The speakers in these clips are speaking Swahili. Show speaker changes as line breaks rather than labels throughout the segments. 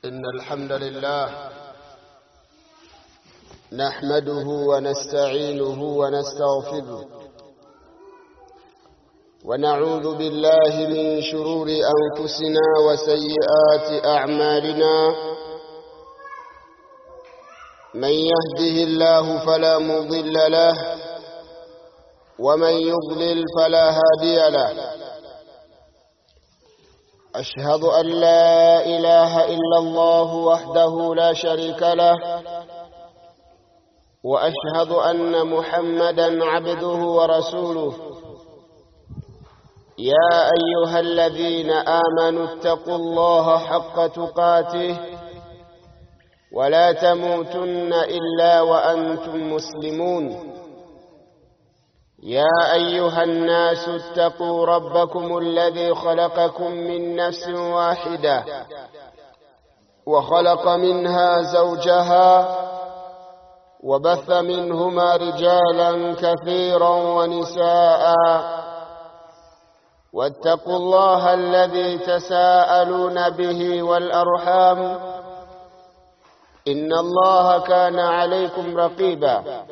إن الحمد لله نحمده ونستعينه ونستغفره ونعوذ بالله من شرور أنفسنا وسيئات أعمالنا من يهده الله فلا مضل له ومن يضلل فلا هادي له أشهد أن لا إله إلا الله وحده لا شريك له وأشهد أن محمدا عبده ورسوله يا أيها الذين آمنوا اتقوا الله حق تقاته ولا تموتن إلا وأنتم مسلمون يا أيها الناس اتقوا ربكم الذي خلقكم من نفس واحدة وخلق منها زوجها وبث منهما رجالا كثيرا ونساء واتقوا الله الذي تساءلون به والأرحام إن الله كان عليكم رقيبا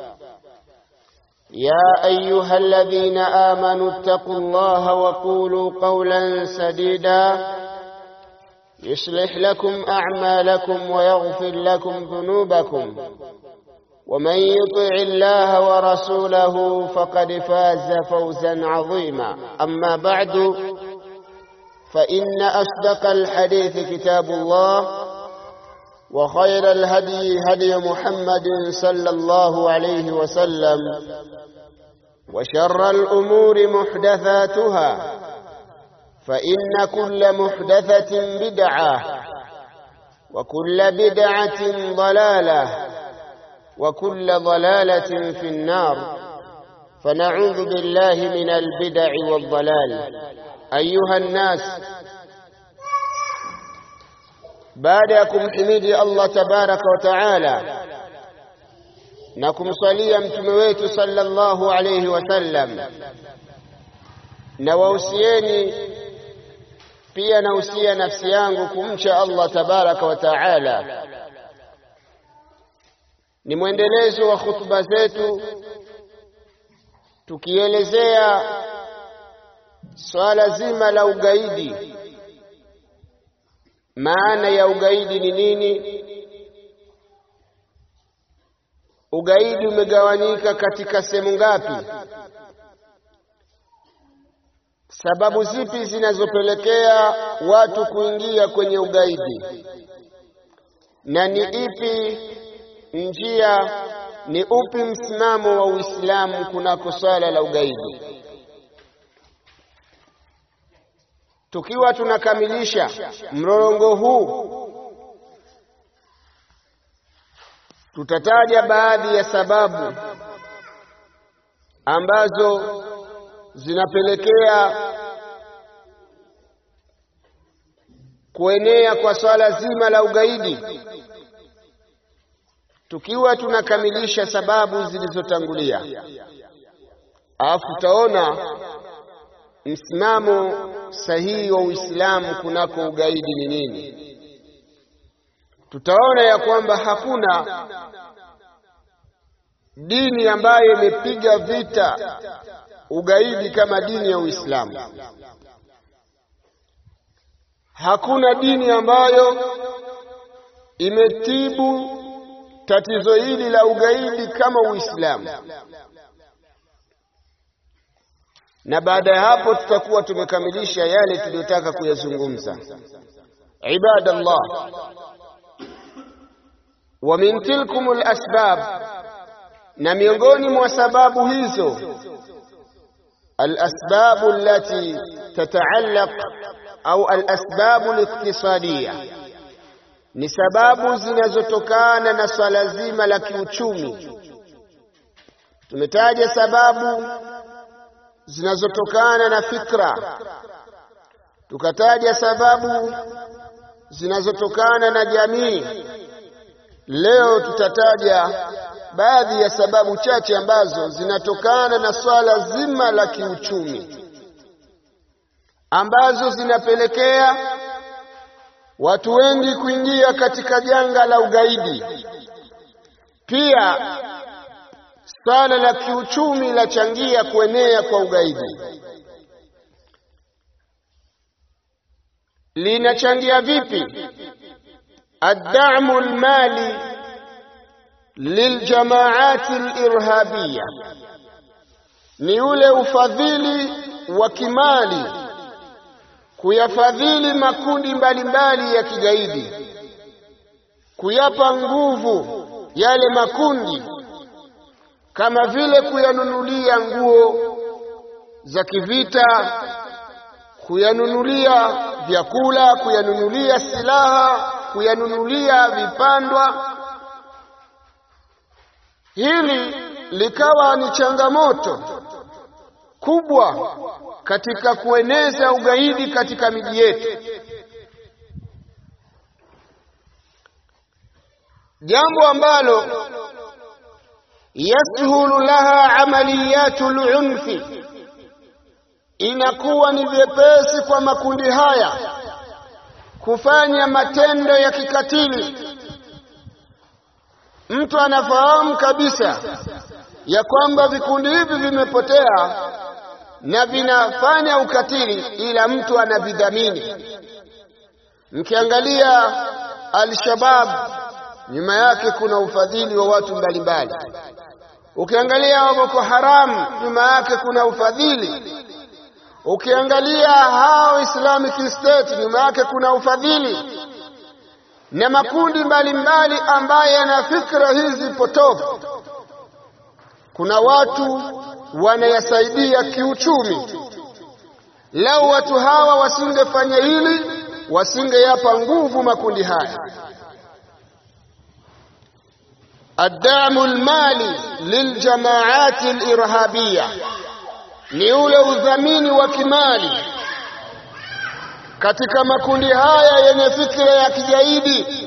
يا أيها الذين آمنوا اتقوا الله وقولوا قولا سديدا يصلح لكم أعمالكم ويغفر لكم ذنوبكم ومن يطع الله ورسوله فقد فاز فوزا عظيما أما بعد فإن أصدق الحديث كتاب الله وخير الهدي هدي محمد صلى الله عليه وسلم وشر الأمور محدثاتها فإن كل محدثة بدعة وكل بدعة ضلالة وكل ضلالة في النار فنعوذ بالله من البدع والضلال أيها الناس baada ya kumhimidi Allah tabaraka wa taala na kumswalia mtume wetu sallallahu alayhi wasallam, na wahusieni pia nausia nafsi yangu kumcha Allah tabaraka wa taala. Ni mwendelezo wa hutuba zetu tukielezea swala zima la ugaidi maana ya ugaidi ni nini? Ugaidi umegawanyika katika sehemu ngapi? Sababu zipi zinazopelekea watu kuingia kwenye ugaidi? Na ni ipi njia, ni upi msimamo wa Uislamu kunako swala la ugaidi? Tukiwa tunakamilisha mlolongo huu, tutataja baadhi ya sababu ambazo zinapelekea kuenea kwa swala zima la ugaidi, tukiwa tunakamilisha sababu zilizotangulia, alafu tutaona msimamo sahihi wa Uislamu kunako ugaidi ni nini. Tutaona ya kwamba hakuna dini ambayo imepiga vita ugaidi kama dini ya Uislamu. Hakuna dini ambayo imetibu tatizo hili la ugaidi kama Uislamu na baada ya hapo tutakuwa tumekamilisha yale tuliyotaka kuyazungumza. Ibadallah, wa min tilkum alasbab, na miongoni mwa sababu hizo alasbabu allati tataallaq au alasbabu liqtisadiya, ni sababu zinazotokana na swala zima la kiuchumi. Tumetaja sababu zinazotokana na fikra, tukataja sababu zinazotokana na jamii. Leo tutataja baadhi ya sababu chache ambazo zinatokana na swala zima la kiuchumi, ambazo zinapelekea watu wengi kuingia katika janga la ugaidi. Pia swala la kiuchumi lachangia kuenea kwa ugaidi. Linachangia vipi? Addamu lmali liljamaati lirhabia, ni ule ufadhili wa kimali kuyafadhili makundi mbalimbali mbali ya kigaidi, kuyapa nguvu yale makundi, kama vile kuyanunulia nguo za kivita, kuyanunulia vyakula, kuyanunulia silaha, kuyanunulia vipandwa. Hili likawa ni changamoto kubwa katika kueneza ugaidi katika miji yetu, jambo ambalo yasihulu laha amaliyatu lunfi, inakuwa ni vyepesi kwa makundi haya kufanya matendo ya kikatili. Mtu anafahamu kabisa ya kwamba vikundi hivi vimepotea na vinafanya ukatili, ila mtu anavidhamini. Mkiangalia Al-Shabab, nyuma yake kuna ufadhili wa watu mbalimbali. Ukiangalia Boko Haram, nyuma yake kuna ufadhili. Ukiangalia hao Islamic State, nyuma yake kuna ufadhili na makundi mbalimbali ambayo yana fikra hizi potofu. Kuna watu wanayasaidia kiuchumi. Lau watu hawa wasingefanya hili, wasingeyapa nguvu makundi haya. Addamu lmali liljamaati lirhabia, ni ule udhamini wa kimali katika makundi haya yenye fikra ya kigaidi.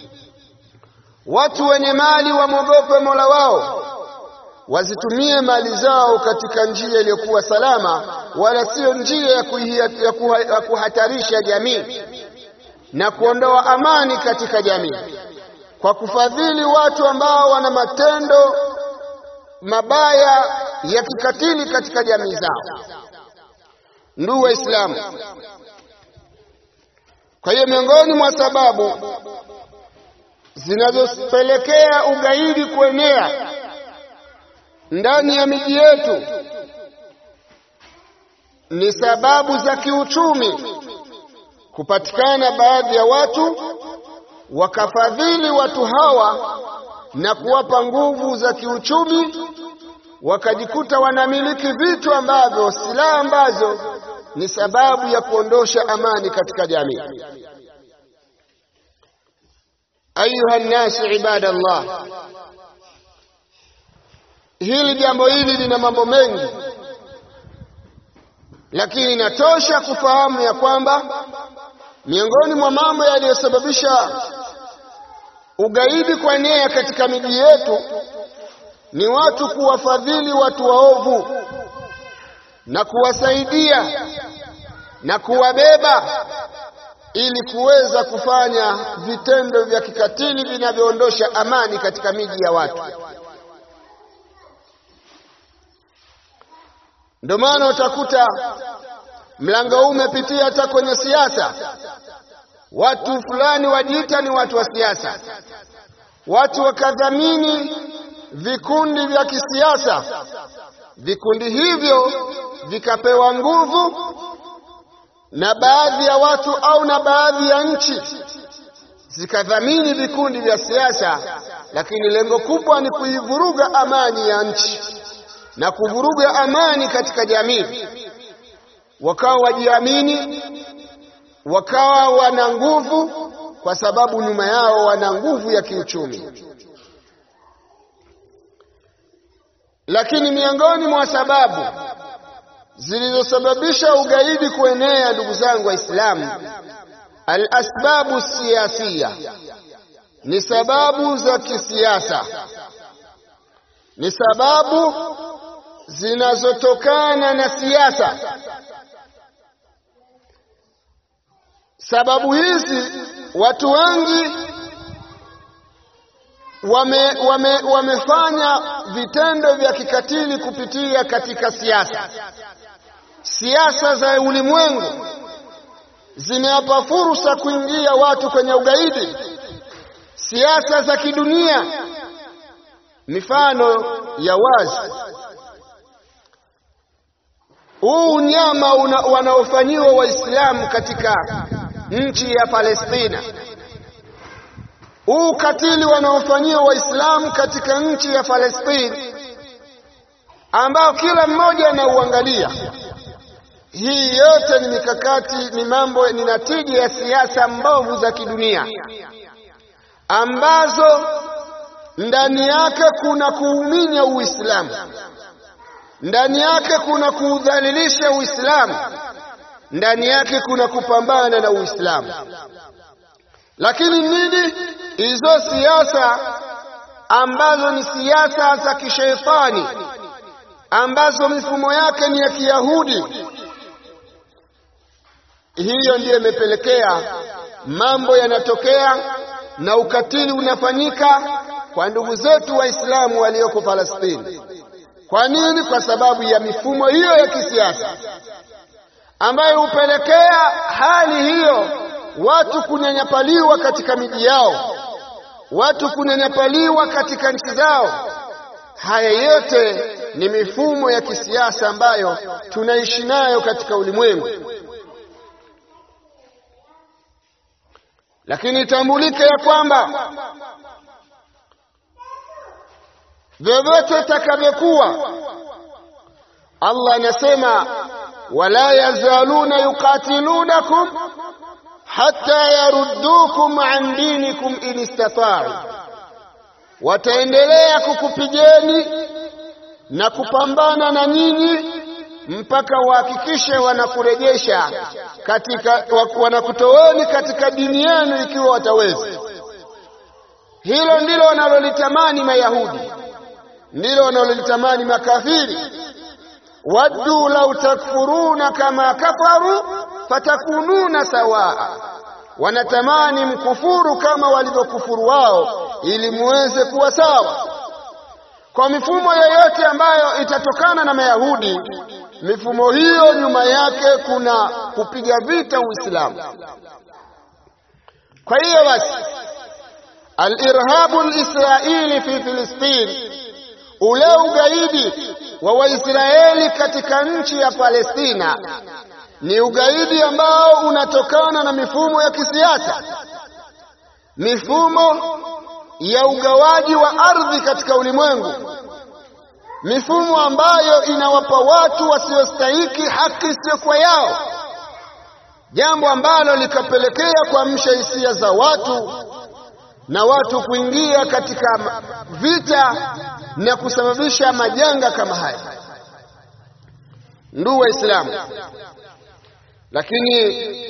Watu wenye mali wamwogope Mola wao wazitumie mali zao katika njia iliyokuwa salama, wala sio njia ya, kuhia, ya, kuha, ya kuhatarisha jamii na kuondoa amani katika jamii kwa kufadhili watu ambao wana matendo mabaya ya kikatili katika jamii zao. Ndugu Waislamu, kwa hiyo miongoni mwa sababu zinazopelekea ugaidi kuenea ndani ya miji yetu ni sababu za kiuchumi. Kupatikana baadhi ya watu wakafadhili watu hawa na kuwapa nguvu za kiuchumi, wakajikuta wanamiliki vitu ambavyo, silaha ambazo ni sababu ya kuondosha amani katika jamii. Ayuha nnasi ibadallah, hili jambo hili lina mambo mengi, lakini inatosha kufahamu ya kwamba miongoni mwa mambo yaliyosababisha ugaidi kuenea katika miji yetu ni watu kuwafadhili watu waovu na kuwasaidia na kuwabeba ili kuweza kufanya vitendo vya kikatili vinavyoondosha amani katika miji ya watu. Ndio maana utakuta mlango huu umepitia hata kwenye siasa. Watu fulani wajiita ni watu wa siasa, watu wakadhamini vikundi vya kisiasa, vikundi hivyo vikapewa nguvu na baadhi ya watu au na baadhi ya nchi zikadhamini vikundi vya siasa, lakini lengo kubwa ni kuivuruga amani ya nchi na kuvuruga amani katika jamii. Wakawa wajiamini, wakawa wana nguvu, kwa sababu nyuma yao wana nguvu ya kiuchumi. Lakini miongoni mwa sababu zilizosababisha ugaidi kuenea, ndugu zangu Waislamu, alasbabu siyasiya, ni sababu za kisiasa, ni sababu zinazotokana na siasa. sababu hizi watu wengi wame, wame, wamefanya vitendo vya kikatili kupitia katika siasa. Siasa za ulimwengu zimewapa fursa kuingia watu kwenye ugaidi, siasa za kidunia. Mifano ya wazi huu unyama wanaofanyiwa Waislamu katika nchi ya Palestina, huu ukatili wanaofanyiwa Waislamu katika nchi ya Palestina, ambao kila mmoja anauangalia. Hii yote ni mikakati, ni mambo, ni natija ya siasa mbovu za kidunia ambazo ndani yake kuna kuuminya Uislamu, ndani yake kuna kuudhalilisha Uislamu, ndani yake kuna kupambana na Uislamu. Lakini nini hizo siasa ambazo ni siasa za kisheitani, ambazo mifumo yake ni ya Kiyahudi? Hiyo ndiyo imepelekea mambo yanatokea na ukatili unafanyika kwa ndugu zetu Waislamu walioko Palestina. Kwa nini? Kwa sababu ya mifumo hiyo ya kisiasa ambayo hupelekea hali hiyo, watu kunyanyapaliwa katika miji yao, watu kunyanyapaliwa katika nchi zao. Haya yote ni mifumo ya kisiasa ambayo tunaishi nayo katika ulimwengu. Lakini itambulike ya kwamba vyovyote itakavyokuwa, Allah anasema wala yazaluna yuqatilunakum hatta yaruddukum an dinikum in istata'u, wataendelea kukupigeni na kupambana na nyinyi mpaka wahakikishe wanakurejesha katika, wanakutoweni katika dini yenu ikiwa wataweza. Hilo ndilo wanalolitamani Mayahudi, ndilo wanalolitamani makafiri. waddu lau takfuruna kama kafaru fatakununa sawaa, wanatamani mkufuru kama walivyokufuru wao, ili muweze kuwa sawa. Kwa mifumo yoyote ambayo itatokana na Mayahudi, mifumo hiyo nyuma yake kuna kupiga vita Uislamu. Kwa hiyo basi, alirhabu lisraili fi Filistini, ule ugaidi wa Waisraeli katika nchi ya Palestina ni ugaidi ambao unatokana na mifumo ya kisiasa, mifumo ya ugawaji wa ardhi katika ulimwengu, mifumo ambayo inawapa watu wasiostahiki haki isiyokuwa yao, jambo ambalo likapelekea kuamsha hisia za watu na watu kuingia katika vita na kusababisha majanga kama haya. Ndugu Waislamu, lakini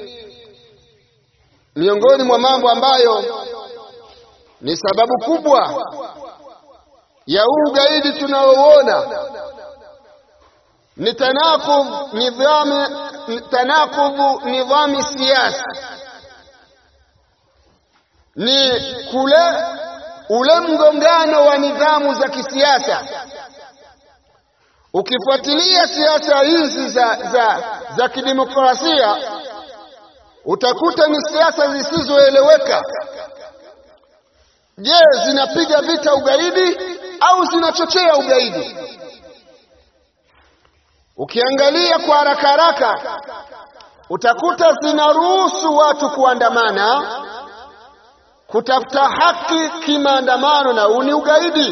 miongoni mwa mambo ambayo ni sababu kubwa ya huu ugaidi tunaoona ni tanakudh nidhami tanakudhu nidhami siasa, ni kule ule mgongano wa nidhamu za kisiasa. Ukifuatilia siasa hizi za, za, za kidemokrasia utakuta ni siasa zisizoeleweka. Je, zinapiga vita ugaidi au zinachochea ugaidi? Ukiangalia kwa haraka haraka utakuta zinaruhusu watu kuandamana, kutafuta haki kimaandamano, na huu ni ugaidi.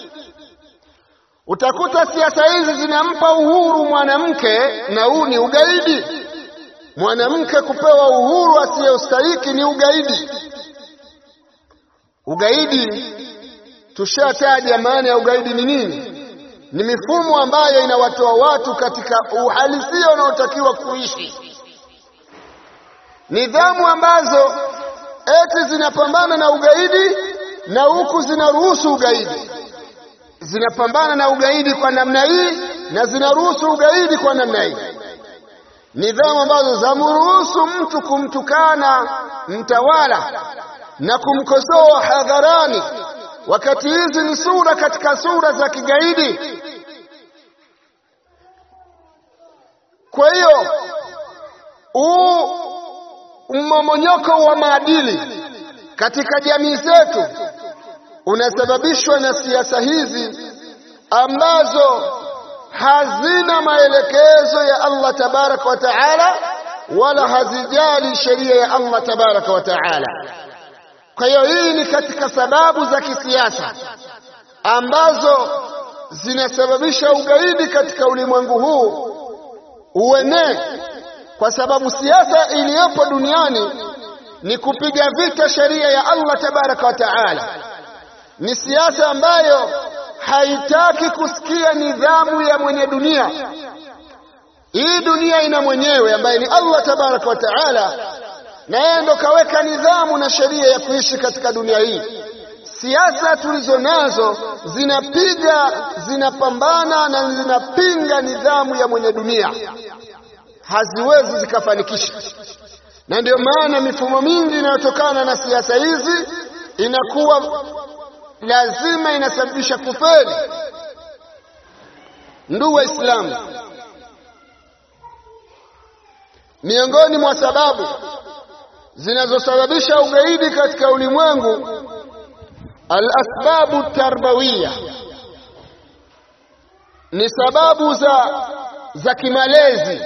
Utakuta siasa hizi zinampa uhuru mwanamke, na huu ni ugaidi. Mwanamke kupewa uhuru asiyostahiki ni ugaidi. Ugaidi tushataja maana ya ugaidi ni nini? Ni mifumo ambayo inawatoa watu katika uhalisia unaotakiwa kuishi, nidhamu ambazo eti zinapambana na ugaidi na huku zinaruhusu ugaidi, zinapambana na ugaidi kwa namna hii na zinaruhusu ugaidi kwa namna hii. nidhamu ambazo zamruhusu mtu kumtukana mtawala na kumkosoa hadharani, wakati hizi ni sura katika sura za kigaidi. Kwa hiyo huu mmomonyoko wa maadili katika jamii zetu unasababishwa na siasa hizi ambazo hazina maelekezo ya Allah tabaraka wa taala, wala hazijali sheria ya Allah tabaraka wa taala. Kwa hiyo hii ni katika sababu za kisiasa ambazo zinasababisha ugaidi katika ulimwengu huu uenee, kwa sababu siasa iliyopo duniani ni kupiga vita sheria ya Allah tabaraka wa taala. Ni siasa ambayo haitaki kusikia nidhamu ya mwenye dunia. Hii dunia ina mwenyewe ambaye ni Allah tabaraka wa taala, na yeye ndo kaweka nidhamu na sheria ya kuishi katika dunia hii. Siasa tulizo nazo zinapiga, zinapambana na zinapinga nidhamu ya mwenye dunia, haziwezi zikafanikisha. Na ndio maana mifumo mingi inayotokana na siasa hizi inakuwa lazima inasababisha kufeli. Ndugu Waislamu, miongoni mwa sababu zinazosababisha ugaidi katika ulimwengu, alasbabu tarbawiya, ni sababu za za kimalezi,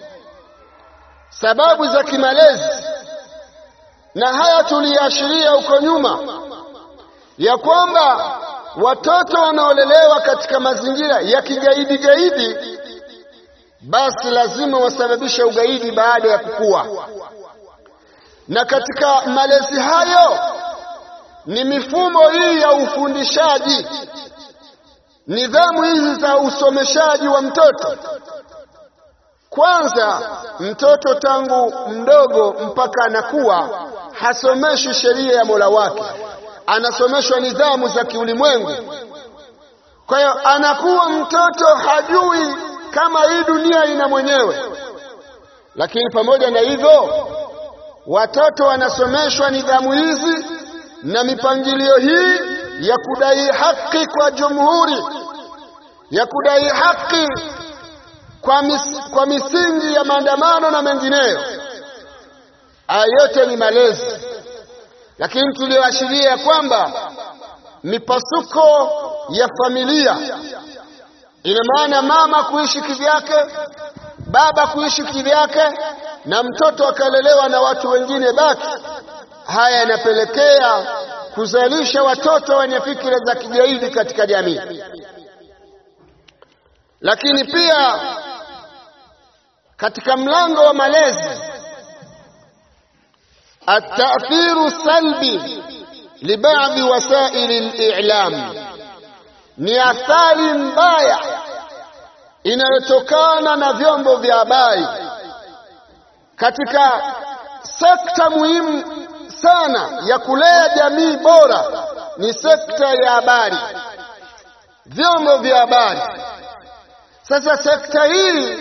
sababu za kimalezi, na haya tuliashiria huko nyuma ya kwamba watoto wanaolelewa katika mazingira ya kigaidi gaidi, basi lazima wasababishe ugaidi baada ya kukua. Na katika malezi hayo ni mifumo hii ya ufundishaji, nidhamu hizi za usomeshaji wa mtoto. Kwanza, mtoto tangu mdogo mpaka anakuwa hasomeshwi sheria ya Mola wake anasomeshwa nidhamu za kiulimwengu. Kwa hiyo anakuwa mtoto hajui kama hii dunia ina mwenyewe, lakini pamoja na hivyo watoto wanasomeshwa nidhamu hizi na mipangilio hii ya kudai haki kwa jumhuri, ya kudai haki kwa, mis, kwa misingi ya maandamano na mengineyo. Haya yote ni malezi lakini tulioashiria ya kwamba mipasuko ya familia, ina maana mama kuishi kivyake, baba kuishi kivyake, na mtoto akalelewa na watu wengine baki. Haya yanapelekea kuzalisha watoto wenye fikira za kigaidi katika jamii. Lakini pia katika mlango wa malezi التأثير السلبي لبعض وسائل الإعلام ni athari mbaya inayotokana na vyombo vya habari katika sekta muhimu sana ya kulea jamii bora, ni sekta ya habari, vyombo vya habari. Sasa sekta hii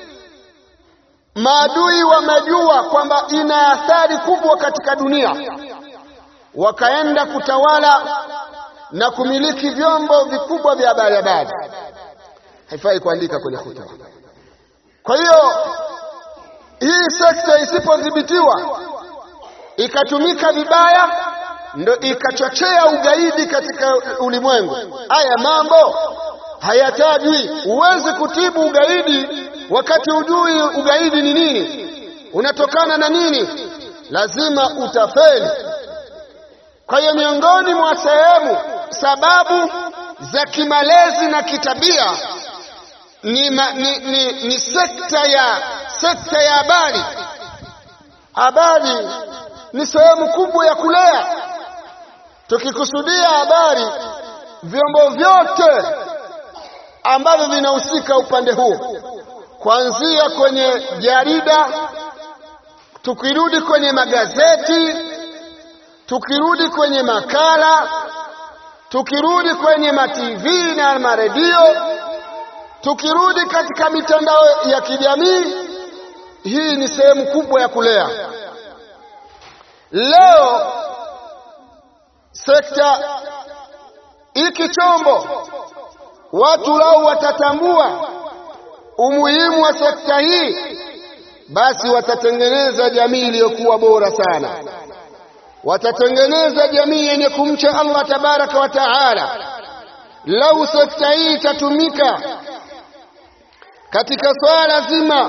maadui wamejua kwamba ina athari kubwa katika dunia, wakaenda kutawala na kumiliki vyombo vikubwa vya habari. Habari haifai kuandika kwenye hutuba. Kwa hiyo hii sekta isipodhibitiwa ikatumika vibaya, ndo ikachochea ugaidi katika ulimwengu. Haya mambo hayatajwi. Huwezi kutibu ugaidi wakati hujui ugaidi ni nini, unatokana na nini, lazima utafeli. Kwa hiyo miongoni mwa sehemu sababu za kimalezi na kitabia ni, ma, ni, ni, ni sekta ya sekta ya habari. Habari ni sehemu kubwa ya kulea. Tukikusudia habari, vyombo vyote ambavyo vinahusika upande huu kuanzia kwenye jarida, tukirudi kwenye magazeti, tukirudi kwenye makala, tukirudi kwenye matv na maredio, tukirudi katika mitandao ya kijamii, hii ni sehemu kubwa ya kulea. Leo sekta hiki chombo, watu lau watatambua umuhimu wa sekta hii, basi watatengeneza jamii iliyokuwa bora sana, watatengeneza jamii yenye kumcha Allah tabaraka wa taala. Lau sekta hii itatumika katika swala zima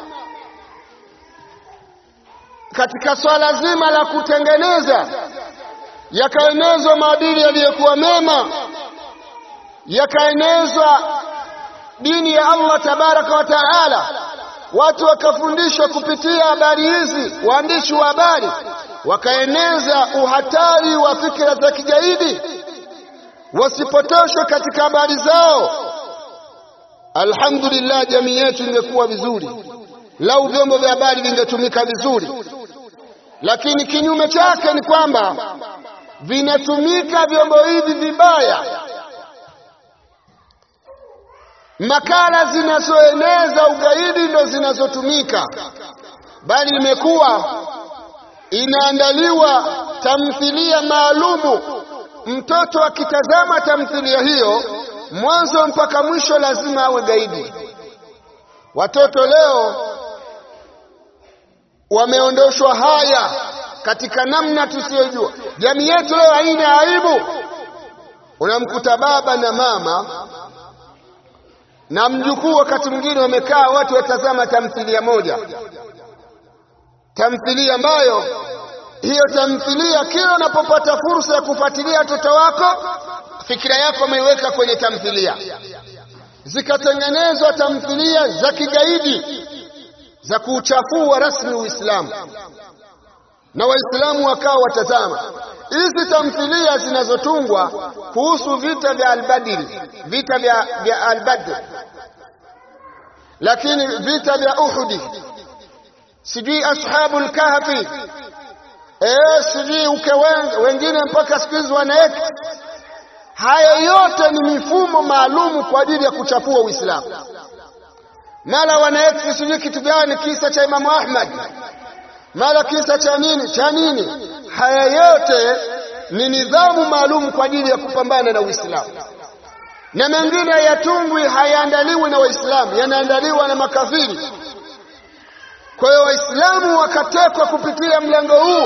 katika swala zima la kutengeneza yakaenezwa maadili yaliyokuwa mema, yakaenezwa dini ya Allah tabaraka wa taala, watu wakafundishwa kupitia habari hizi, waandishi wa habari wakaeneza uhatari wa fikra za kigaidi, wasipotoshwe katika habari zao. Alhamdulillah, jamii yetu ingekuwa vizuri lau vyombo vya habari vingetumika vizuri, lakini kinyume chake ni kwamba vinatumika vyombo hivi vibaya. Makala zinazoeneza ugaidi ndo zinazotumika, bali imekuwa inaandaliwa tamthilia maalumu. Mtoto akitazama tamthilia hiyo mwanzo mpaka mwisho lazima awe gaidi. Watoto leo wameondoshwa haya katika namna tusiyojua. Jamii yetu leo haina aibu. Unamkuta baba na mama na mjukuu, wakati mwingine wamekaa watu watazama tamthilia moja, tamthilia ambayo hiyo tamthilia, kila unapopata fursa ya kufuatilia watoto wako, fikira yako ameiweka kwenye tamthilia. Zikatengenezwa tamthilia za kigaidi za kuuchafua rasmi Uislamu na Waislamu wakawa watazama hizi tamthilia zinazotungwa kuhusu vita vya Albadri, vita vya, vya Albadr, lakini vita vya Uhudi, sijui ashabul kahfi, eh, sijui uke wengine mpaka siku hizi wanaeka. Haya yote ni mifumo maalumu kwa ajili ya kuchafua Uislamu. Mara wanaeka sijui kitu gani, kisa cha Imamu Ahmad mara kisa cha nini cha nini. Haya yote ni nidhamu maalum kwa ajili ya kupambana na Uislamu, na mengine hayatungwi, hayaandaliwi na Waislamu, yanaandaliwa na makafiri. Kwa hiyo Waislamu wakatekwa kupitia mlango huu.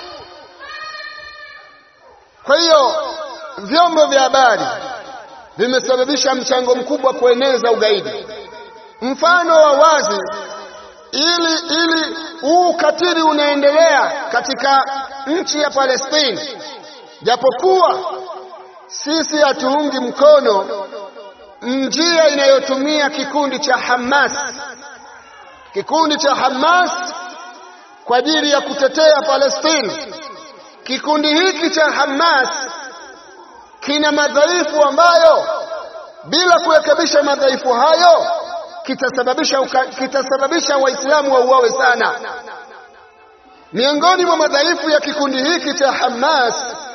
Kwa hiyo vyombo vya habari vimesababisha mchango mkubwa kueneza ugaidi. Mfano wa wazi ili ili huu ukatili unaendelea katika nchi ya Palestina, japokuwa sisi hatuungi mkono njia inayotumia kikundi cha Hamas, kikundi cha Hamas kwa ajili ya kutetea Palestina. Kikundi hiki cha Hamas kina madhaifu ambayo bila kurekebisha madhaifu hayo kitasababisha kitasababisha Waislamu wauawe sana. Miongoni mwa madhaifu ya kikundi hiki cha Hamas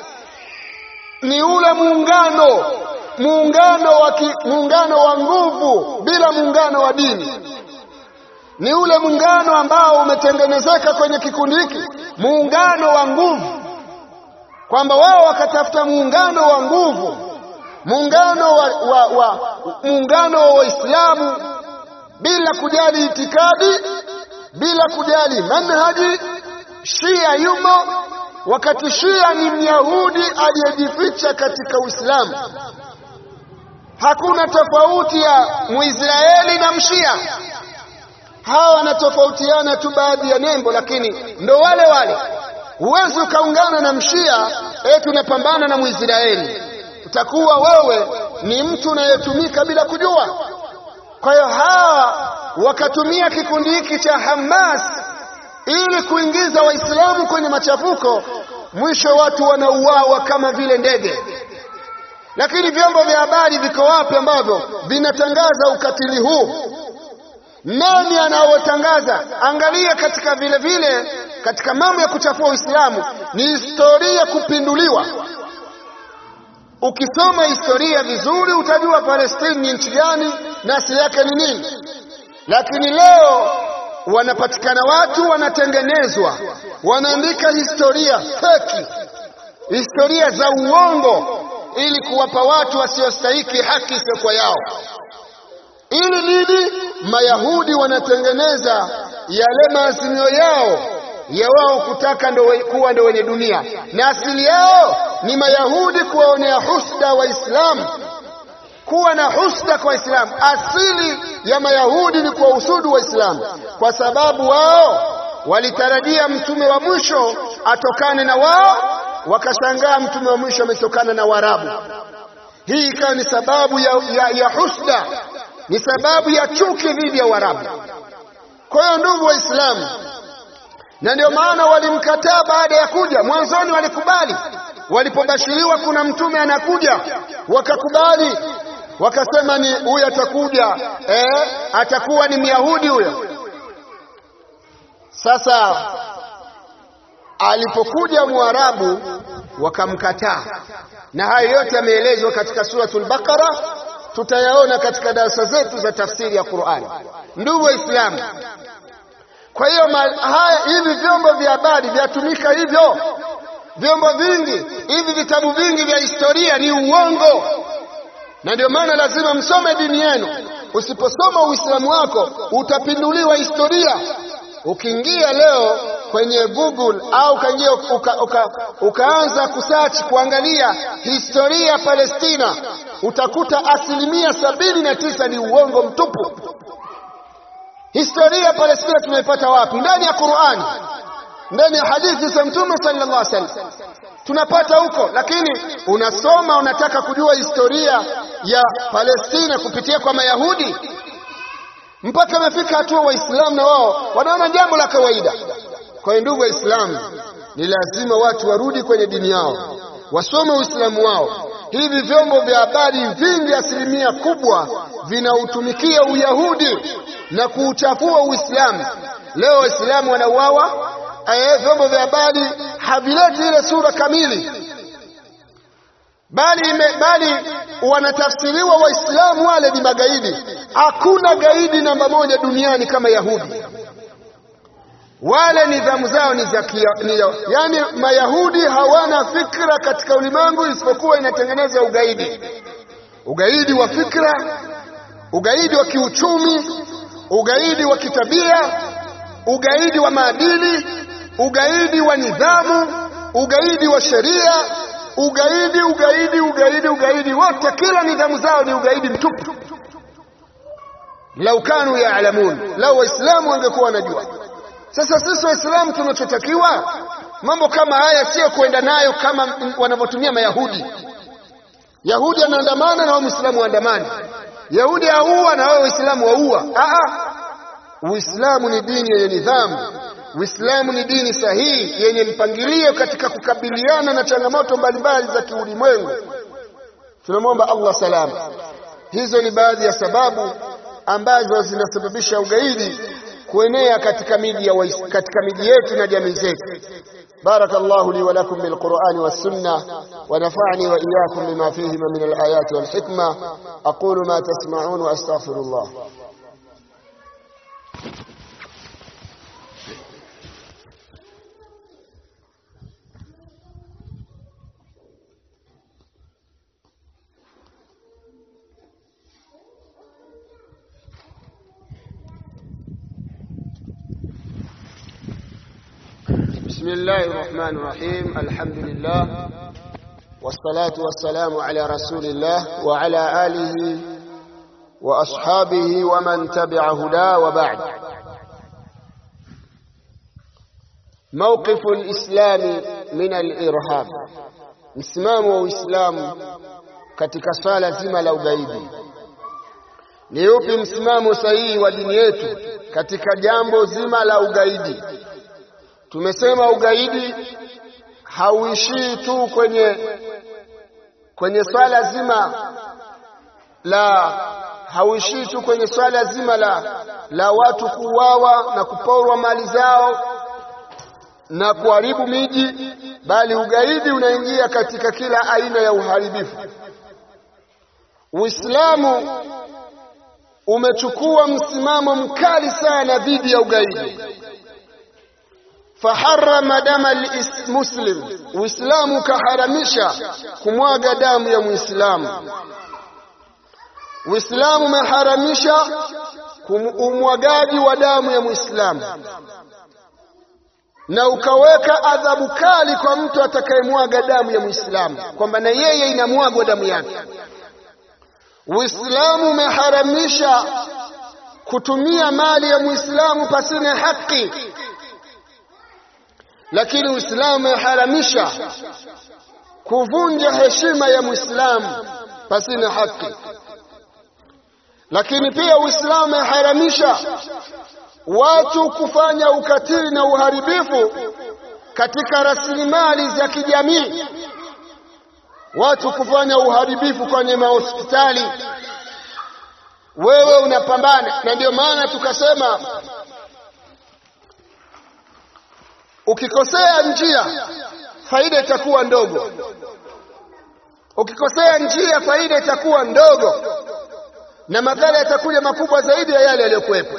ni ule muungano muungano wa muungano wa nguvu bila muungano wa dini. Ni ule muungano ambao umetengenezeka kwenye kikundi hiki, muungano wa nguvu, kwamba wao wakatafuta muungano wa nguvu, muungano wa, wa, wa muungano wa Waislamu bila kujali itikadi, bila kujali manhaji. Shia yumo, wakati Shia ni Myahudi aliyejificha katika Uislamu. Hakuna tofauti ya Muisraeli na Mshia, hawa wanatofautiana tu baadhi ya nembo, lakini ndo wale wale. Huwezi ukaungana na Mshia eti unapambana na Muisraeli, utakuwa wewe ni mtu unayetumika bila kujua. Kwa hiyo hawa wakatumia kikundi hiki cha Hamas ili kuingiza Waislamu kwenye machafuko, mwisho watu wanauawa kama vile ndege. Lakini vyombo vya habari viko wapi ambavyo vinatangaza ukatili huu? Nani anaotangaza? Angalia katika vile vile katika mambo ya kuchafua Uislamu ni historia kupinduliwa. Ukisoma historia vizuri utajua Palestina ni nchi gani na asili yake ni nini. Lakini leo wanapatikana watu wanatengenezwa, wanaandika historia feki, historia za uongo, ili kuwapa watu wasiostahiki haki isiyokuwa yao. Ili nini? Mayahudi wanatengeneza yale maazimio yao ya wao kutaka ndo kuwa ndo wenye dunia, na asili yao ni Mayahudi kuwaonea husda Waislamu, kuwa na husda kwa Waislamu. Asili ya Mayahudi ni kuwahusudu Waislamu, kwa sababu wao walitarajia mtume wa mwisho atokane na wao, wakashangaa mtume wa mwisho ametokana na Waarabu. Hii ikawa ni sababu ya, ya, ya husda, ni sababu ya chuki dhidi ya Waarabu. Kwa hiyo ndugu Waislamu, na ndio maana walimkataa baada ya kuja. Mwanzoni walikubali, walipobashiriwa kuna mtume anakuja, wakakubali, wakasema ni huyu atakuja, eh, atakuwa ni Myahudi huyo. Sasa alipokuja Mwarabu wakamkataa, na hayo yote yameelezwa katika suratul Baqara, tutayaona katika darasa zetu za tafsiri ya Qur'ani. Ndugu Waislamu, kwa hiyo haya hivi vyombo vya habari vyatumika hivyo, vyombo vingi hivi, vitabu vingi vya historia ni uongo, na ndio maana lazima msome dini yenu. Usiposoma Uislamu wako utapinduliwa historia. Ukiingia leo kwenye Google au ukaingia uka, uka, ukaanza kusearch kuangalia historia ya Palestina, utakuta asilimia sabini na tisa ni uongo mtupu. Historia ya Palestina tunaipata wapi? Ndani ya Qur'ani, ndani ya hadithi za Mtume sallallahu alaihi wasallam tunapata huko, lakini unasoma unataka kujua historia ya Palestina kupitia kwa Mayahudi, mpaka imefika hatua Waislamu na wao wanaona jambo la kawaida. Kwa hiyo ndugu Waislamu, ni lazima watu warudi kwenye dini yao, wasome Uislamu wao. Hivi vyombo vya habari vingi, asilimia kubwa vinautumikia Uyahudi na kuuchafua Uislamu. Leo Waislamu wanauawa, vyombo vya habari havileti ile sura kamili, bali ime, bali wanatafsiriwa Waislamu wale ni magaidi. Hakuna gaidi namba moja duniani kama Yahudi. Wale nidhamu zao ni za yani, Mayahudi hawana fikra katika ulimwengu isipokuwa inatengeneza ugaidi, ugaidi wa fikra, ugaidi wa kiuchumi ugaidi wa kitabia, ugaidi wa maadili, ugaidi wa nidhamu, ugaidi wa sheria, ugaidi ugaidi ugaidi ugaidi, wote kila nidhamu zao ni ugaidi mtupu. Lau kanu yaalamun, lau Waislamu wangekuwa wanajua. Sasa sisi Waislamu tunachotakiwa mambo kama haya sio kuenda nayo kama wanavyotumia Mayahudi. Yahudi anaandamana na wao Muislamu waandamani Yahudi aua na wewe Uislamu waua. Aa, Uislamu ni dini yenye nidhamu. Uislamu ni dini sahihi yenye mpangilio katika kukabiliana na changamoto mbalimbali za kiulimwengu. Tunamwomba Allah salama. Hizo ni baadhi ya sababu ambazo zinasababisha ugaidi kuenea katika miji ya katika miji yetu na jamii zetu. بارك الله لي ولكم بالقرآن والسنة ونفعني وإياكم بما فيهما من الآيات والحكمة أقول ما تسمعون وأستغفر الله بسم الله الرحمن الرحيم الحمد لله والصلاة والسلام على رسول الله وعلى آله وأصحابه ومن تبع هداه وبعد موقف الإسلام من الإرهاب msimamo wa Uislamu katika swala zima la ugaidi. Ni upi msimamo sahihi wa dini yetu katika jambo zima la ugaidi? Tumesema ugaidi hauishii tu kwenye kwenye swala zima la hauishii tu kwenye swala zima la la watu kuuawa na kuporwa mali zao na kuharibu miji, bali ugaidi unaingia katika kila aina ya uharibifu. Uislamu umechukua msimamo mkali sana dhidi ya ugaidi faharama dama muslim uislamu ukaharamisha kumwaga damu ya muislamu uislamu umeharamisha umwagaji wa damu ya muislamu na ukaweka adhabu kali kwa mtu atakayemwaga damu ya muislamu kwamba na yeye inamwagwa damu yake uislamu umeharamisha kutumia mali ya muislamu pasina haki lakini uislamu umeharamisha kuvunja heshima ya muislamu pasina haki lakini pia uislamu umeharamisha watu kufanya ukatili na uharibifu katika rasilimali za kijamii watu kufanya uharibifu kwenye mahospitali wewe unapambana na ndio maana tukasema ukikosea njia faida itakuwa ndogo ukikosea njia faida itakuwa ndogo na madhara yatakuja makubwa zaidi ya yale yaliyokuwepo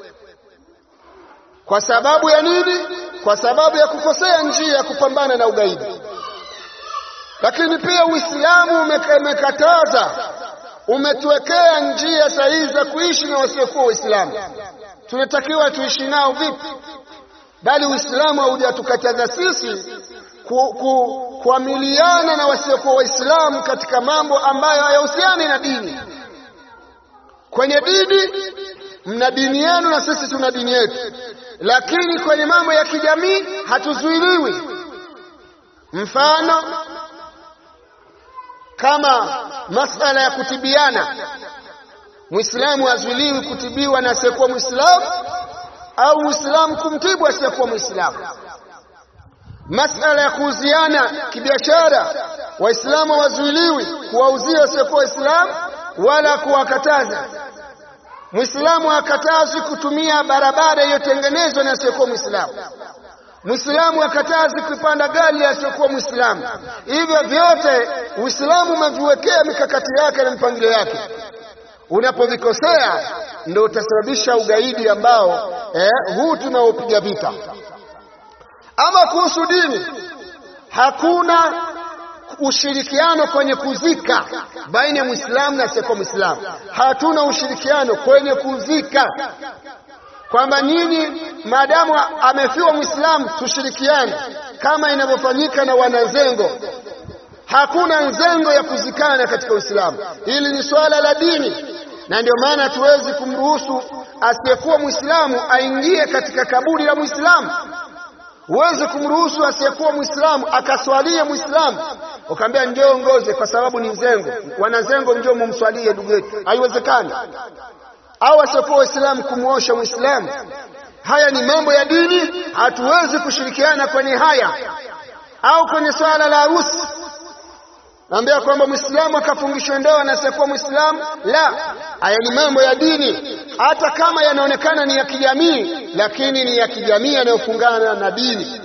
kwa sababu ya nini kwa sababu ya kukosea njia ya kupambana na ugaidi lakini pia uislamu umekataza umetuwekea njia sahihi za kuishi na wasiokuwa waislamu tunatakiwa tuishi nao vipi bali uislamu haujatukataza sisi ku, ku, kuamiliana na wasiokuwa waislamu katika mambo ambayo hayahusiani na dini kwenye dini mna dini yenu na sisi tuna dini yetu lakini kwenye mambo ya kijamii hatuzuiliwi mfano kama masala ya kutibiana muislamu hazuiliwi kutibiwa na asiyekuwa muislamu au muislamu kumtibu asiyekuwa muislamu masala ya kuuziana kibiashara waislamu hawazuiliwi kuwauzia wasiyekuwa waislamu wala kuwakataza Muislamu hakatazwi kutumia barabara iliyotengenezwa na asiyekuwa Muislamu. Muislamu hakatazwi kupanda gari asiyokuwa Muislamu. Hivyo vyote Uislamu umeviwekea mikakati yake na mipangilio yake. Unapovikosea ndio utasababisha ugaidi ambao eh, huu tunaopiga vita. Ama kuhusu dini, hakuna ushirikiano kwenye kuzika baina ya Muislamu na asiyekuwa Muislamu. Hatuna ushirikiano kwenye kuzika, kwamba nyinyi maadamu amefiwa Muislamu tushirikiane kama inavyofanyika na wanazengo. Hakuna nzengo ya kuzikana katika Uislamu. Hili ni swala la dini, na ndio maana hatuwezi kumruhusu asiyekuwa Muislamu aingie katika kaburi la Muislamu. Huwezi kumruhusu asiyekuwa Muislamu akaswalie Muislamu ukaambia njoo ngoze kwa sababu ni zengo, wanazengo njoo mumswalie ndugu yetu, haiwezekani. Au asiyekuwa Waislamu kumwosha Muislamu. Haya ni mambo ya dini, hatuwezi kushirikiana kwenye haya. Au kwenye swala la harusi, naambia kwamba Muislamu akafungishwa ndoa na asiyekuwa Muislamu, la, haya ni mambo ya dini, hata kama yanaonekana ni ya kijamii, lakini ni ya kijamii yanayofungana na dini.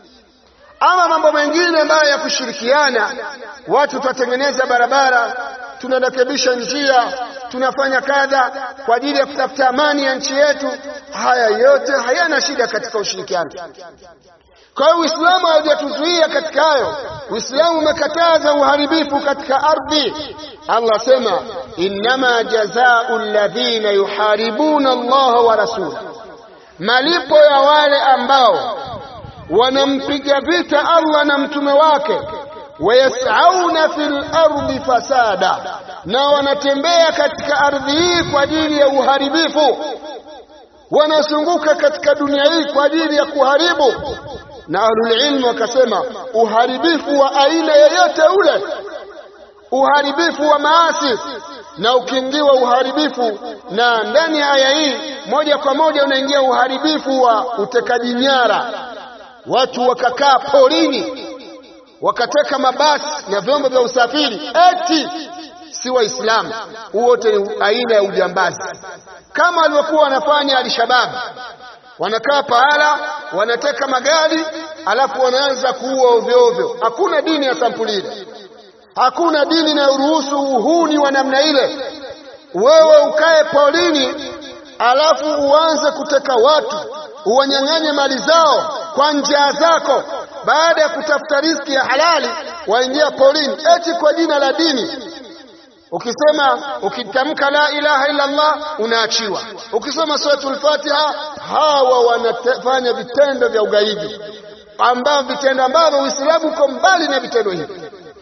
Ama mambo mengine ambayo ya kushirikiana, watu twatengeneza barabara, tunarekebisha njia, tunafanya kadha kwa ajili ya kutafuta amani ya nchi yetu, haya yote hayana shida katika ushirikiano. Kwa hiyo Uislamu haujatuzuia katika hayo. Uislamu umekataza uharibifu katika ardhi. Allah asema innama jazaa'u alladhina yuharibuna Allah wa rasulahu, malipo ya wale ambao wanampiga vita Allah na mtume wake, wayasauna fil ardi fasada, na wanatembea katika ardhi hii kwa ajili ya uharibifu, wanazunguka katika dunia hii kwa ajili ya kuharibu. Na ahlulilmu wakasema uharibifu wa aina yoyote ule, uharibifu wa maasi na ukiingiwa uharibifu na ndani ya aya hii moja kwa moja unaingia uharibifu wa utekaji nyara watu wakakaa porini wakateka mabasi na vyombo vya usafiri eti si waislamu wote ni aina ya ujambazi kama walivyokuwa wanafanya alishababu wanakaa pahala wanateka magari alafu wanaanza kuua ovyo ovyo hakuna dini ya sampuli ile hakuna dini inayoruhusu uhuni wa namna ile wewe ukae polini alafu uanze kuteka watu uwanyang'anye mali zao kwa njia zako baada ya kutafuta riziki ya halali waingia polini eti kwa jina la dini ukisema ukitamka la ilaha illa Allah unaachiwa ukisoma suratul fatiha hawa wanafanya vitendo vya ugaidi ambavyo vitendo ambavyo uislamu uko mbali na vitendo hivi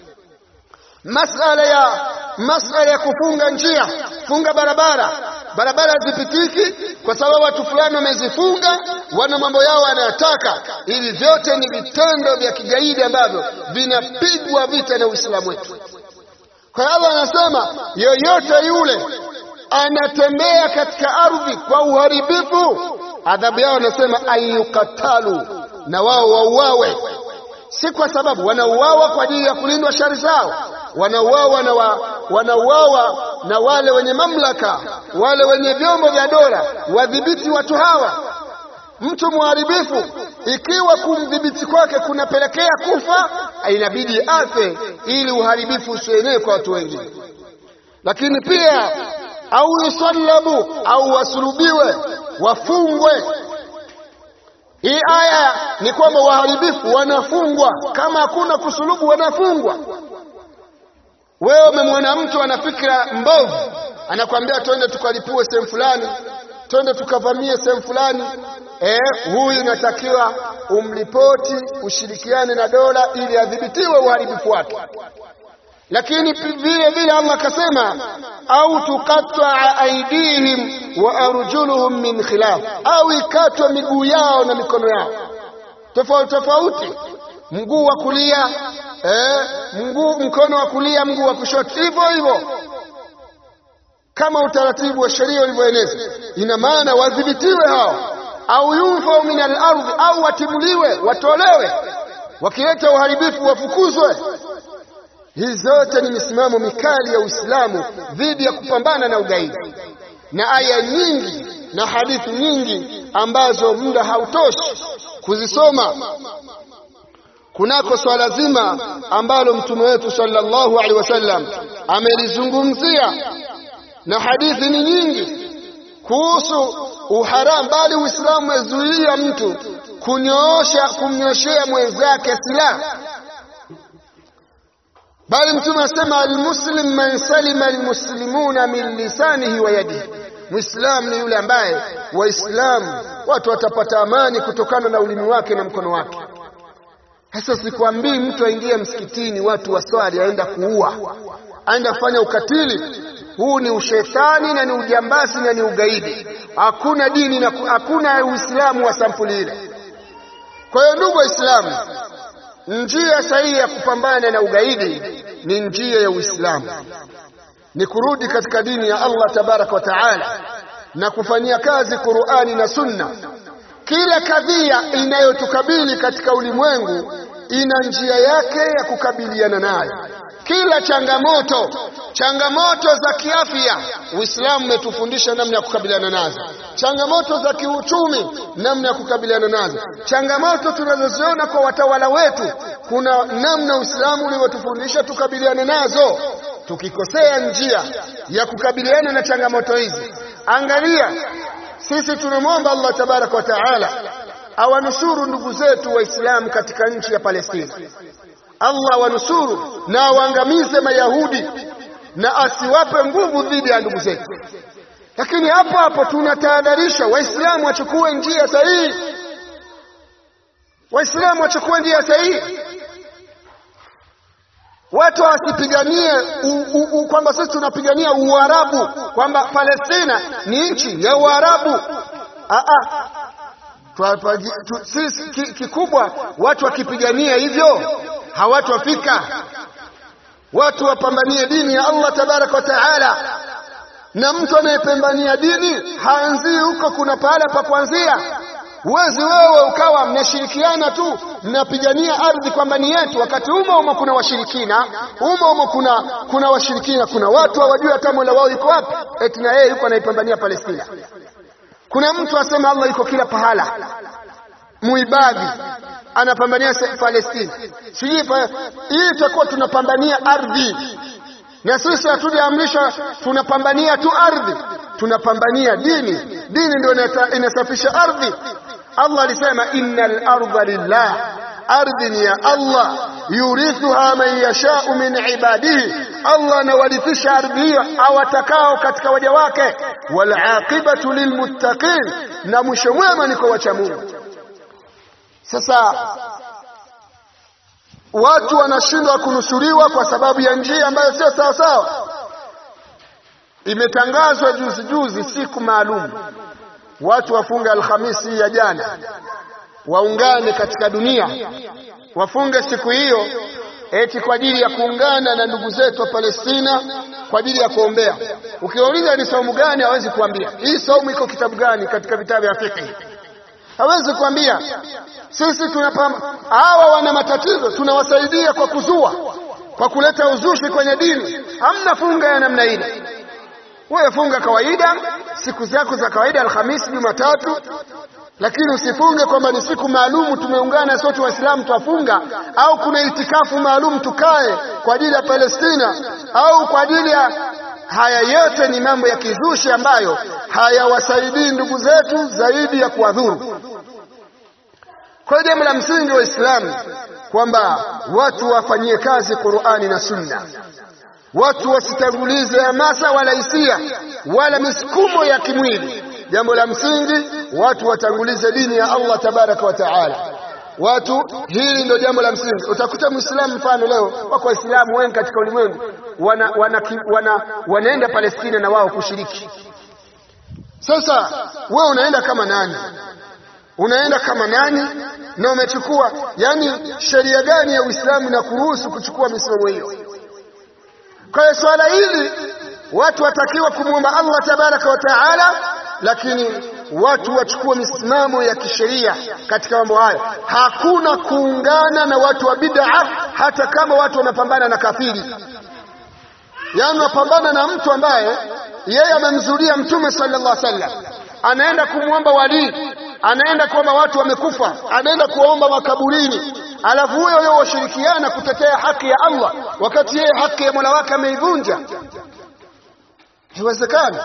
masala ya masala ya kufunga njia funga barabara barabara zipitiki kwa sababu watu fulani wamezifunga wana mambo yao wanayotaka hivi vyote ni vitendo vya kigaidi ambavyo vinapigwa vita na uislamu wetu kwa Allah anasema yoyote yule anatembea katika ardhi kwa uharibifu adhabu yao anasema ayukatalu na wao wauawe si kwa sababu wanauawa kwa ajili ya kulindwa shari zao wanauawa na wa, wanauawa na wale wenye mamlaka wale wenye vyombo vya dola wadhibiti watu hawa mtu mharibifu ikiwa kumdhibiti kwake kunapelekea kufa inabidi afe ili uharibifu usienee kwa watu wengine lakini pia au yusallabu au wasulubiwe wafungwe hii aya ni kwamba waharibifu wanafungwa kama hakuna kusulubu wanafungwa wewe umemwona mtu ana fikra mbovu anakwambia twende tukalipue sehemu fulani twende tukavamie sehemu fulani eh, huyu inatakiwa umripoti ushirikiane na dola ili adhibitiwe uharibifu wake lakini vile vile Allah akasema au tuqatta aidihim wa arjuluhum min khilaf au ikatwa miguu yao na mikono yao tofauti tofauti mguu wa kulia eh, mguu mkono wa kulia mguu wa kushoto hivyo hivyo kama utaratibu wa sheria ulivyoeneza ina maana wadhibitiwe hao au yunfau min al-ardhi au watimuliwe watolewe wakileta uharibifu wafukuzwe hizi zote ni misimamo mikali ya Uislamu dhidi ya kupambana na ugaidi na aya nyingi na hadithi nyingi ambazo muda hautoshi kuzisoma kunako swala zima ambalo mtume wetu sallallahu alaihi wasallam amelizungumzia na hadithi ni nyingi kuhusu uharamu bali Uislamu umezuia mtu kunyoosha kumnyoshea mwenzake silaha bali mtume asema almuslim man salima almuslimuna min lisanihi wa yadihi muislam ni yule ambaye waislamu watu watapata amani kutokana na ulimi wake na mkono wake sasa sikwambii mtu aingie msikitini watu waswali aenda kuua aenda kufanya ukatili huu ni ushetani na ni ujambazi na ni ugaidi hakuna dini na hakuna uislamu wa sampuli ile kwa hiyo ndugu waislamu njia sahihi ya kupambana na ugaidi ni njia ya uislamu ni kurudi katika dini ya Allah tabaraka wa taala na kufanyia kazi Qur'ani na Sunna kila kadhia inayotukabili katika ulimwengu ina njia yake ya kukabiliana nayo kila changamoto changamoto za kiafya Uislamu umetufundisha namna ya kukabiliana nazo changamoto za kiuchumi namna ya kukabiliana nazo changamoto tunazoziona kwa watawala wetu kuna namna Uislamu ulivyotufundisha tukabiliane nazo tukikosea njia ya kukabiliana na changamoto hizi angalia sisi tunamwomba Allah tabaraka wa taala awanusuru ndugu zetu waislamu katika nchi ya Palestina Allah wanusuru na awaangamize Mayahudi na asiwape nguvu dhidi ya ndugu zetu. Lakini hapo hapo tunatahadharisha Waislamu wachukue njia sahihi, Waislamu wachukue njia sahihi, watu wasipiganie kwamba sisi tunapigania Uarabu, kwamba Palestina ni nchi ya Uarabu. Aa, sisi kikubwa watu wakipigania hivyo hawatofika watu wapambanie dini ya Allah tabaraka wa taala na mtu anayepambania dini haanzii huko kuna pahala pa kuanzia huwezi wewe ukawa mnashirikiana tu mnapigania ardhi kwamba ni yetu wakati umo umo kuna washirikina umo umo kuna kuna washirikina kuna watu hawajui hata mola wao yuko wapi eti na yeye yuko anaipambania Palestina kuna mtu asema Allah yuko kila pahala muibadhi anapambania Palestina sijui hii itakuwa tunapambania ardhi na sisi hatujaamrishwa tunapambania tu ardhi tunapambania dini dini ndio inasafisha ardhi Allah alisema innal ardha lillah ardhi ni ya Allah yurithuha man yashau min ibadihi Allah anawarithisha ardhi hiyo awatakao katika waja wake wal aqibatu lilmuttaqin na mwisho mwema ni kwa wacha Mungu sasa watu wanashindwa kunusuriwa kwa sababu ya njia ambayo sio sawa sawa imetangazwa juzi juzi siku maalum watu wafunge alhamisi ya jana waungane katika dunia wafunge siku hiyo eti kwa ajili ya kuungana na ndugu zetu wa Palestina kwa ajili ya kuombea. Ukiwauliza ni saumu gani, hawezi kuambia. Hii saumu iko kitabu gani katika vitabu vya fiqh? Hawezi kuambia. Sisi tunapamba, hawa wana matatizo, tunawasaidia kwa kuzua, kwa kuleta uzushi kwenye dini. Hamna funga ya namna ile. Wewe funga kawaida, siku zako za kawaida, Alhamisi, Jumatatu, lakini usifunge kwamba ni siku maalumu tumeungana sote waislamu twafunga au kuna itikafu maalum tukae kwa ajili ya Palestina au kwa ajili ya haya yote ni mambo ya kizushi ambayo hayawasaidii ndugu zetu zaidi ya kuwadhuru kwa hiyo jambo la msingi wa Uislamu kwamba watu wafanyie kazi Qur'ani na Sunna watu wasitangulize hamasa wala hisia wala misukumo ya kimwili jambo la msingi watu watangulize dini ya Allah tabaraka wa taala watu hili ndio jambo la msingi utakuta muislamu mfano leo wako waislamu wengi katika ulimwengu wana, wana, wana, wanaenda Palestina na wao kushiriki sasa wewe unaenda kama nani unaenda kama nani na umechukua yani sheria gani ya Uislamu na kuruhusu kuchukua misimamo hiyo kwa hiyo swala hili watu watakiwa kumwomba Allah tabaraka wa taala lakini watu wachukue misimamo ya kisheria katika mambo haya hakuna kuungana na watu wa bid'a hata kama watu wanapambana na kafiri yaani wanapambana na mtu ambaye yeye amemzulia mtume sallallahu alaihi wasallam anaenda kumwomba walii anaenda kuomba watu wamekufa anaenda kuomba makaburini alafu huyo huyo washirikiana kutetea haki ya Allah wakati yeye haki ya Mola wake ameivunja haiwezekani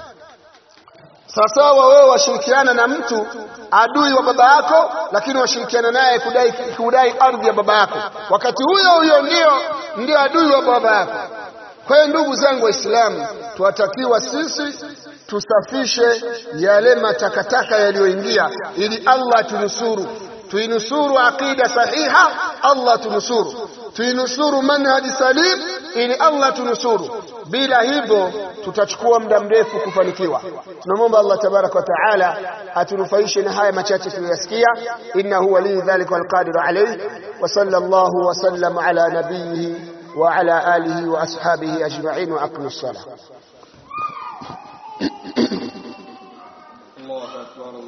sawasawa wewe washirikiana na mtu adui wa baba yako lakini washirikiana naye kudai kudai ardhi ya baba yako wakati huyo huyo ndio ndio adui wa baba yako kwa hiyo ndugu zangu waislamu tuwatakiwa sisi tusafishe yale matakataka yaliyoingia ili Allah tunusuru tuinusuru aqida sahiha Allah tunusuru tuinusuru manhaji salim ili Allah tunusuru bila hivyo tutachukua muda mrefu kufanikiwa tunamwomba Allah tabarak wa taala atunufaishe na haya machache tuliyosikia innahu wali dhalika walqadiru alayhi wa sallallahu wa sallam ala nabiyhi wa ala alihi wa ashabihi ajma'in wa aqimus salah